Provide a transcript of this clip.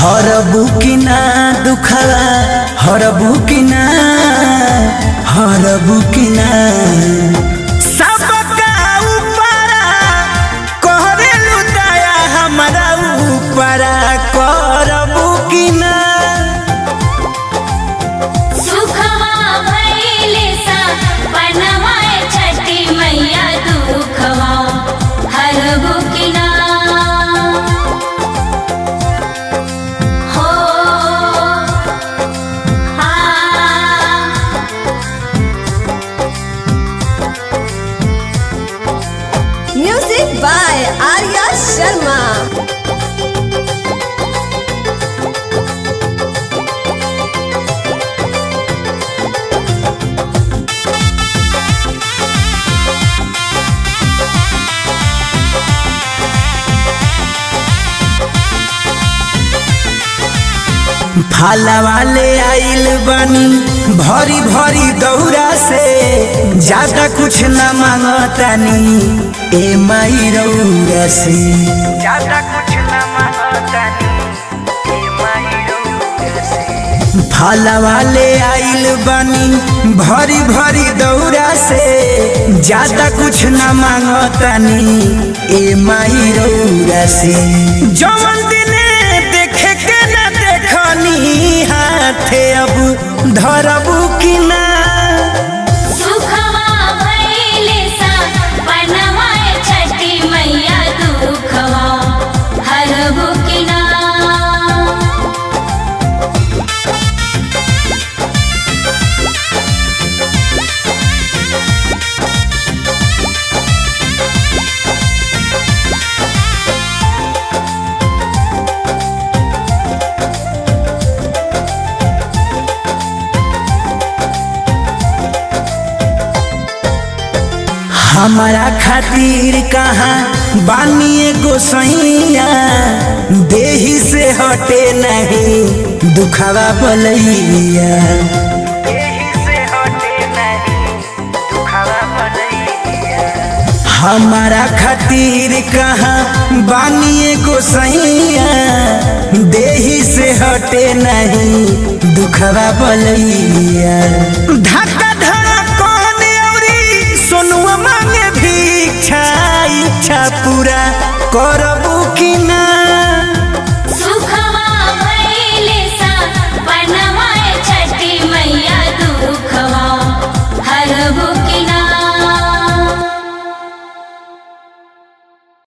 हरबू की ना दुखवा हरबू की ना हरबू की ना सबका ऊपरा कहरेलू दया हमरा ऊपरा करबू की ना सुखवा भइले सा बनवाए छठी मैया दुखवा हरबु किना हो आ Music by Arya Sharma. फाला वाले आइल बनी भरी भरी दौरा से ज्यादा कुछ न मांगतानी ए माई रौरा से ज्यादा कुछ न मांगतानी ए माई रौरा से फाला वाले आइल बनी भरी भरी दौरा से ज्यादा कुछ न मांगतानी ए माई रौरा से जवन दिने देखे के न देखनी हाथे अब धरबू कि ना सुखवा भइले सा बनवाए छठी मैया दुखवा हरबु किना हमारा खातिर कहाँ बानिए गोसैया देही से हटे नहीं दुखवा बलैया हमारा खातिर कहाँ बानिए गोसैया देही से हटे नहीं दुखवा बलैया धक्का धड़कन औरी सोनुआ मांगे भिक्षा इच्छा पूरा करब